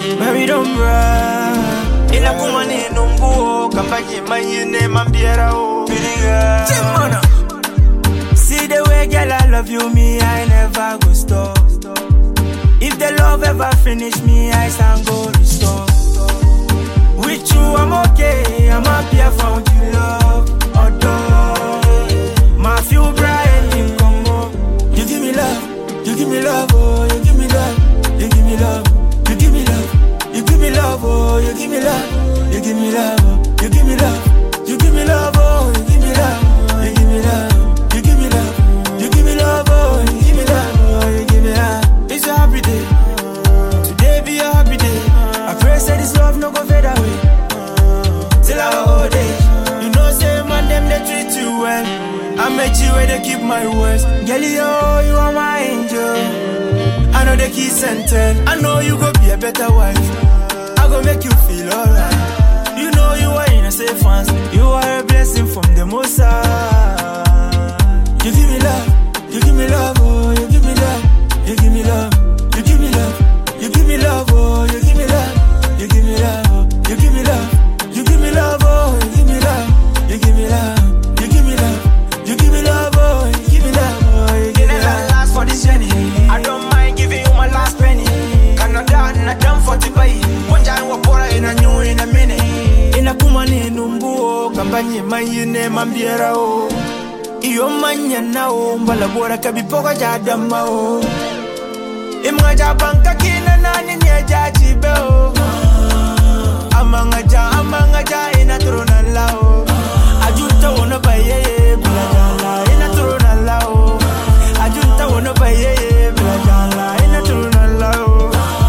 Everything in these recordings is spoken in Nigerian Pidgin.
Married umbra Ina kumani numbuo Kambaji mayine mambiera o Biriga Timona See the way girl I love you me I never go stop If the love ever finish me I stand go restore With you I'm okay I'm happy I found you love Although My few bright in Congo You give me love You give me love oh You give me love You give me love You give me love You give me love oh You give me love You give me love oh You give me love You give me love oh You give me love You give me love You give me love You give me love oh You give me love oh You give me love It's a happy day Today be a happy day I pray say this love no go fade away Till our old age You know say man them they treat you well I met you where they keep my words Girl yo you are my angel I know the kiss and tell I know you go be a better wife I go make you feel alright You know you are in a safe hands You are a blessing from the most high You give me love You give me love oh You give me love You give me love You give me love You give me love oh You give me love You give me love oh You give me love You give me love oh You give me love You give me love You give me love You give me love oh You give me love oh You give me love last for this journey. I don't mind giving you my last penny. Canada, na done for to buy. One time we're poor in a new in a minute. inakuma ni numbuo kambanyi mayine mambiera o iyo manya na o mbala bora kabipoka ja dama o imga ja banka kina nani nye ja chibe o amanga ja amanga ja ina trona la o ajunta wono baye bila jala ina trona la o ajunta wono baye bila jala ina trona la o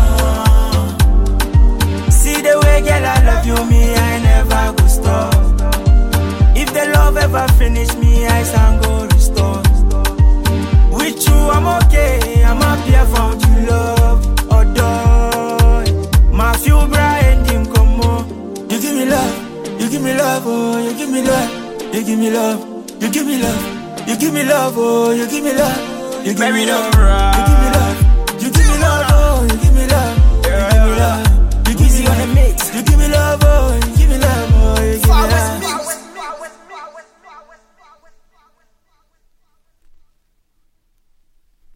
See the way, girl, I love you, me, I never go stop. If the love ever finish me, I stand go restore. With you, I'm okay, I'm happy I found you love. Although my few bright in come You give me love, you give me love, oh, you give me love, you give me love, you give me love, you give me love, oh, you give me love, you give me Married love. umbra.